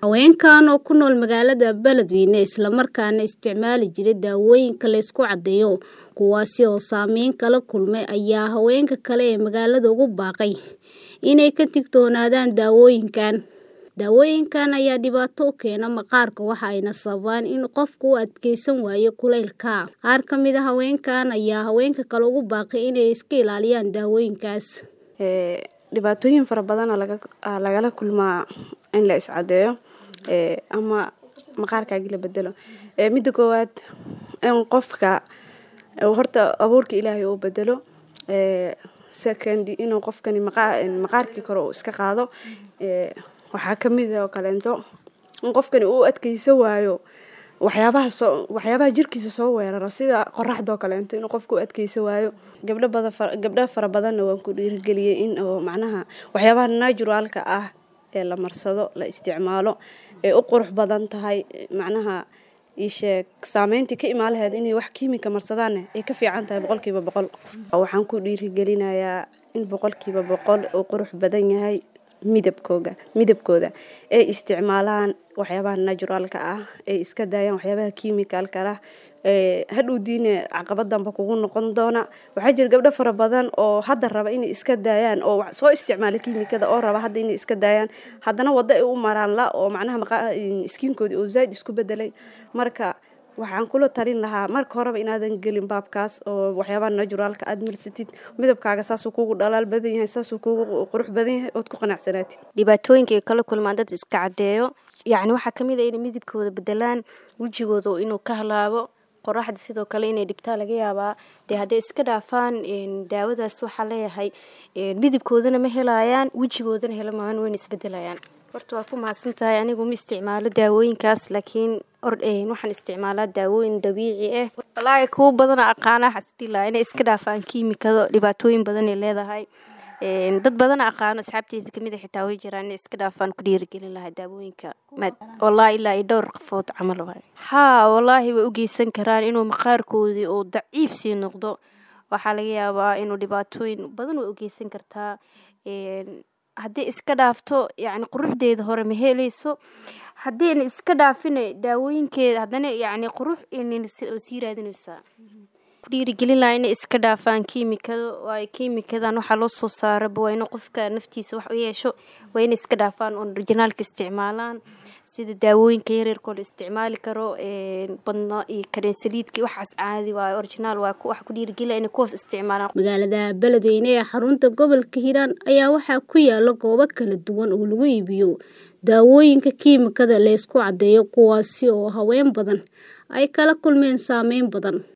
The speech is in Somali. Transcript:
Haweenkan oo ku nool magaalada Beledweyne isla markaana isticmaali jiray daawooyinka la isku caddeeyo kuwaasi oo saameyn kala kulmay ayaa haweenka kale ee magaalada ugu baaqay inay ka digtoonaadaan daawooyinkan. Daawooyinkan ayaa dhibaato u keena maqaarka waxayna sababaan in qofku u adkeysan waayo kulaylka. Qaar ka mid ah haweenkan ayaa haweenka kale ugu baaqay inay iska ilaaliyaan daawooyinkaas. dhibaatooyin fara badan aa lagala kulmaa in la iscadeeyo ama maqaarkaagi la bedelo mida koowaad in qofka horta abuurka ilaahay uu bedelo second inuu qofkani maqaarkii kore uu iska qaado waxaa kamid oo kaleeto in qofkani uu adkeysan waayo waxyaabaha soo waxyaabaha jirkiisa soo weerara sida qoraxda oo kaleeto inuu qofku u adkeysan waayo gabdho badan gabdho fara badanna waan ku dhiirigeliyay in oo macnaha waxyaabaha naturalka ah ee la marsado la isticmaalo ee u qurux badan tahay macnaha ii sheeg saameyntii ka imaan lahayd inay wax kiimika marsadaanne ay ka fiican tahay boqolkiiba boqol waxaan ku dhiirigelinayaa in boqolkiiba boqol uu qurux badan yahay midabkooga midabkooda ay isticmaalaan waxyaabaha naturalka ah ay iska daayaan waxyaabaha kiimikalka ah hadhow diine caqabad danba kugu noqon doona waxaa jira gabdho fara badan oo hadda raba inay iska daayaan oo soo isticmaala kiimikada oo raba hadda inay iska daayaan haddana waddo ay u maraan la oo macnaha iskiinkoodii oo zaaid isku bedelay marka waxaan kula talin lahaa marka horeba inaadan gelin baabkaas oo waxyaabaha naturalka aad marsatid midabkaaga saasuu kugu dhalaal badan yahay saasuu kugu qurux badan yahay ood ku qanacsanaatid dhibaatooyinka ay kala kulmaan dad iska caddeeyo yacni waxaa kamid ah inay midabkooda bedelaan wejigooda inuu ka halaabo qoraxda sidoo kale inay dhibtaa laga yaabaa dee hadday iska dhaafaan daawadaas waxaa leeyahay midabkoodana ma helayaan wejigoodana hela maahan wayna isbedelayaan horta waa ku mahadsan tahay anigu ma isticmaalo daawooyinkaas laakiin waxaan isticmaalaa daawooyin dabiici ah walaahi kuwo badana aqaana xasdilaa inay iska dhaafaan kiimikado dhibaatooyin badanay leedahay dad badana aqaano asxaabteeda kamid a xitaa way jiraan inay iska dhaafaan ku dhiirigelin lahaa daawooyinka wallaahi ilaa iyo dhowr qafood camal waay haa wallaahi way u geysan karaan inuu maqaarkoodii uu daciif sii noqdo waxaa laga yaabaa inuu dhibaatooyin badan way u geysan kartaa haddii iska dhaafto yacni quruxdeeda hore ma helayso haddiina iska dhaafina daawooyinkeeda haddana yacni qurux sii raadinaysaa ku dhiirigelin lahaa inay iska dhaafaan kiimikada waayo kiimikadan waxaa loo soo saaraba waa inuu qofka naftiisa wax u yeesho waa inay iska dhaafaan oon orijinaalka isticmaalaan sida daawooyinka yaryarkoo la isticmaali karo badno iyo kareensaliidka waxaas caadi waayo originaal waa wax ku dhiirigelina inay kuwaas isticmaalaan magaalada beledweyne ee xarunta gobolka hiiraan ayaa waxaa ku yaala goobo kala duwan oo lagu iibiyo daawooyinka kiimikada la isku caddeeyo kuwaasi oo haween badan ay kala kulmeen saameyn badan